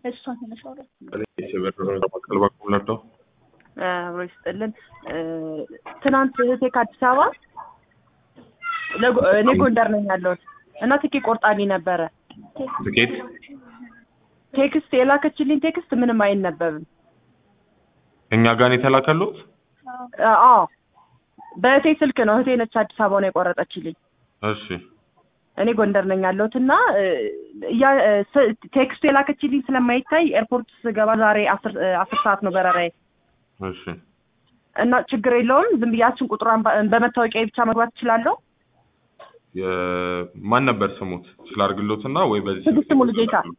እሷ ትንሽ አውራ በቀል በኩል ነበር። አብሮ ይስጥልን። ትናንት እህቴ ከአዲስ አበባ ለጎ- እኔ ጎንደር ነኝ ያለሁት እና ትኬት ቆርጣልኝ ነበረ። ትኬት ቴክስት የላከችልኝ ቴክስት ምንም አይነበብም። እኛ ጋር ነው የተላከሉት። አዎ በእህቴ ስልክ ነው። እህቴ ነች አዲስ አበባ ነው የቆረጠችልኝ። እሺ እኔ ጎንደር ነኝ ያለሁት እና ያ- ስ- ቴክስቱ የላከችልኝ ስለማይታይ ኤርፖርት ስገባ ዛሬ አስር አስር ሰዓት ነው በረራዬ እሺ እና ችግር የለውም። ዝም ብያችን ቁጥሯን በ- በመታወቂያ ብቻ መግባት እችላለሁ። የ- ማን ነበር ስሙት? ስላርግሎትና ወይ በዚህ ትዕግስት ስልክ ሙሉጌታ። ይላሉ?